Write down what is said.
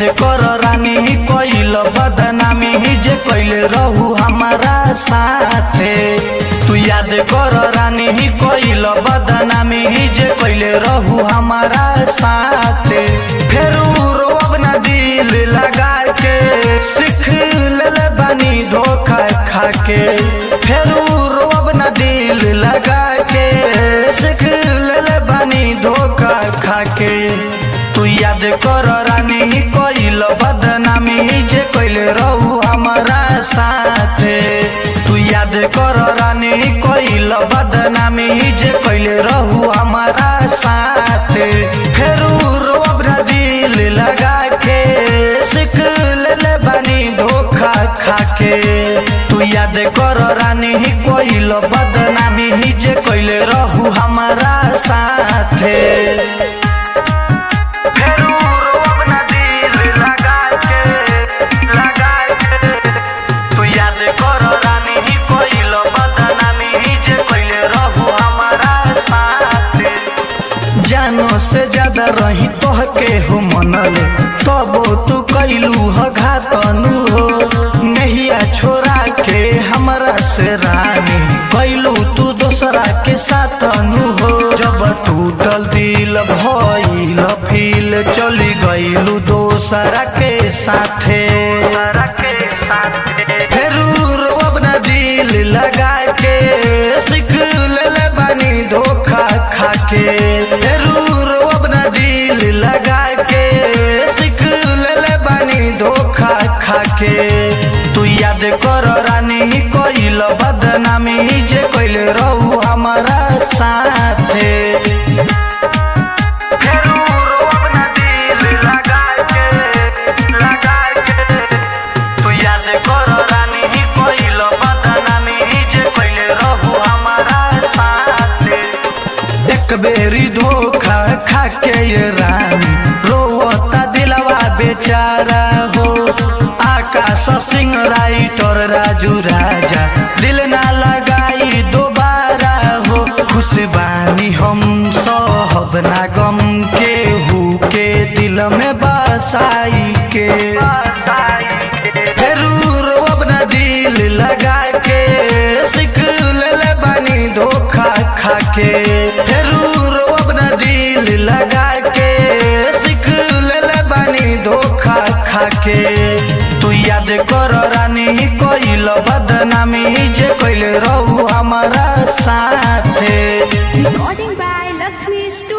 कर रानी कोइल बदनामी जे कैले रहू हमारा साथे तू याद कर रानी कोइल बदनामी जे कैले रहू हमारा साथे फेर रोब ना दिल लगा के सीख ले बानी धोखा खा के फेर रोब ना दिल लगा के सीख ले बानी धोखा खा के तू याद कर रानी कोइल बदनामी जे कैले रहू हमारा साथे तू याद कर रानी कोइल बदनामी जे कैले रहू हमारा साथे फेर रोब ना दिल लगा के सीख ले बानी धोखा खा के तू याद कर रानी कोइल बदनामी जे कैले रहू हमारा साथे फेरू रोब ना दिल लगा के, लगा के। तू याद कर रानी ही कोइल बदनामी ही जे कोइले रहू हमारा साथे जानो से ज्यादा रही तोह के हो मनल तबो तू कैलू ह घातनु हो नहिया छोरा के हमरा से रानी कैलू तू दोसरा के साथनु हो जब टूटल दिल भइल फील चली गइलू दोसरा के साथे फेरू रोब ना दिल लगा के सीख ले बानी धोखा खा के फेरू रोब ना दिल लगा के सीख ले बानी धोखा खा के तू याद कर रानी कोइल बदनामी जे कोइल रहू हमारा साथे फेरू रोब ना दिल लगा के, लगा के। तू याद कर रानी ही कोइल बदनामी जे कोइले रहू हमारा साथे एक बेरी धोखा खा के ये रानी रोता दिलवा बेचारा हो आकाश सिंह राइटर राजू राजा दिल ना लगाई दोबारा हो खुश बानी हम सहब ना गम के हु के दिल में बसाई के फेरू रोब ना दिल लगा के सीख ले बानी धोखा खा के फेरू रोब ना दिल लगा के सीख ले बानी धोखा खा के तू याद कर रानी कोइल बदनामी जे कोइल रहू हमारा साथे Recording by Lakshmi Studio.